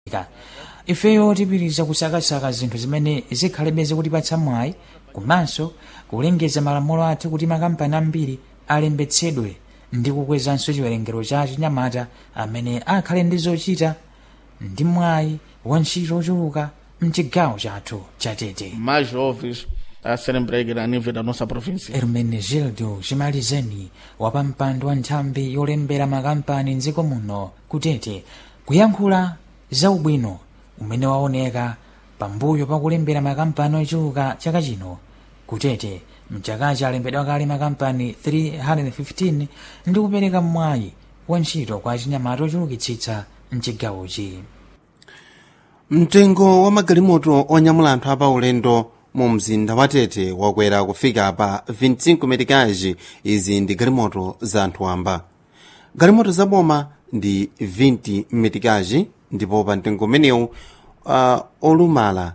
Ka. ifeyo tipitiriza kusakasaka zinthu zimene zikhalebe zikutipatsa mwayi komanso kulengeza malamulo athu kuti makampani ambiri alembetsedwe ndi kukwezanso chiwerengero cha chinyamata amene akhale ndi zochita ndi mwayi wa ntchito ochuluka mchigawo chathu chatete mais jovens a serem empregados a nível da nossa província. hermenegildo chimalizeni wapampando wa nthambi yolembera makampani mdziko muno kutete kuyankhula za ubwino umene waoneka pambuyo pakulembera makampani ochuluka chaka chino kutete mchakachi alembedwa kale makampani 315 ndi kupereka mwayi wa ntchito kwa chinyamata ochulukitsitsa mchigawochi mtengo wa magalimoto onyamula anthu apaulendo mu mzinda wa tete wakwera kufika pa 25 metikaji izi ndi galimoto za anthu amba galimoto zaboma ndi 20 metikaji ndipo pa mtengo umenewu uh, olumala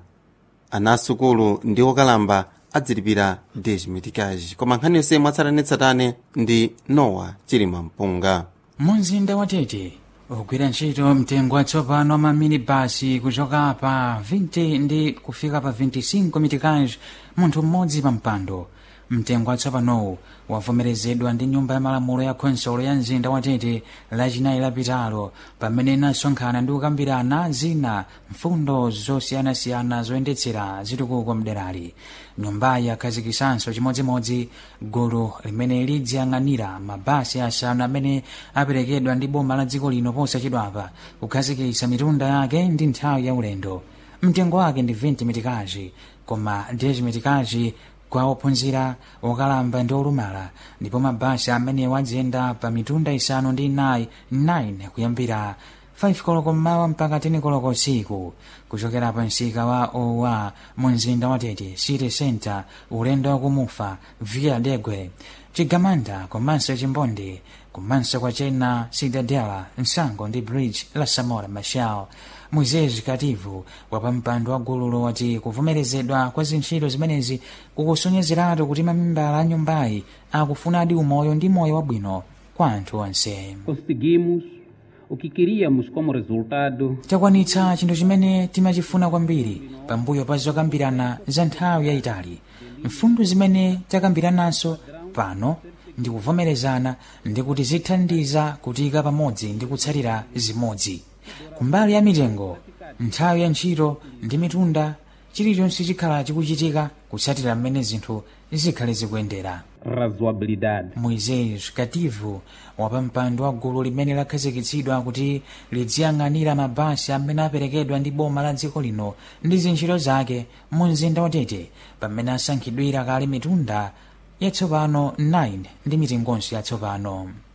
anasukulu ndi okalamba adzilipira 10 metikaji koma nkhani yonse mwatsatanetsatane ndi nowa chilima mpunga mumzinda wa tete ugwira ntchito mtengo watsopano wa maminibasi kuchoka pa 20 ndi kufika pa 25 metikaji munthu mmodzi pa mpando mtengo watsopanowu wavomerezedwa ndi nyumba ya malamulo ya khonsolo ya mzinda wa tete lachinayi lapitalo pamene inasonkhana ndi kukambirana zina mfundo zosiyanasiyana zoyendetsera zitukuko mderali nyumbayi yakhazikisanso chimodzimodzi gulu limene lidziyang'anira mabasi asanu amene aperekedwa ndi boma la dziko lino posachedwapa kukhazikitsa mitunda yake ndi nthawi ya ulendo mtengo wake ndi 20 metikaji koma 10 metikaji kwa ophunzira okalamba ndi olumala ndipo mabasi amene wadziyenda pa mitunda isanu ndi inayi 9 kuyambira 5 koloko mmawa mpaka 10 koloko usiku kuchokera pa msika wa owa mu mzinda wa tete city center ulendo wakumufa via degwe chigamanda komanso chimbonde komanso kwa chena cidadela msango ndi bridge la samora machel moisés kativu wapampando wa gululo wati kuvomerezedwa kwa zintchito zimenezi kukusonyezeratu kuti mamembala a nyumbayi akufunadi umoyo ndi moyo wabwino kwa anthu onse conseguimos o que queríamos como resultado takwanitsa chinthu chimene timachifuna kwambiri pambuyo pa zokambirana za nthawi yayitali mfundo zimene takambirananso pano ndi kuvomerezana ndi kuti zithandiza kutika pamodzi ndi kutsatira zimodzi kumbali ya mitengo nthawi ya ntchito ndi mitunda chilichonse chikhala chikuchitika kutsatira mmene zinthu zikhale zikuyendera razoabilidade moisés kativu wapampando wa gulu limene lakhazikitsidwa kuti lidziyang'anira mabasi amene aperekedwa ndi boma la dziko lino ndi zintchito zake mu mzinda wa tete pamene asankhidwira kale mitunda yatsopano 9 ndi mitengonso yatsopano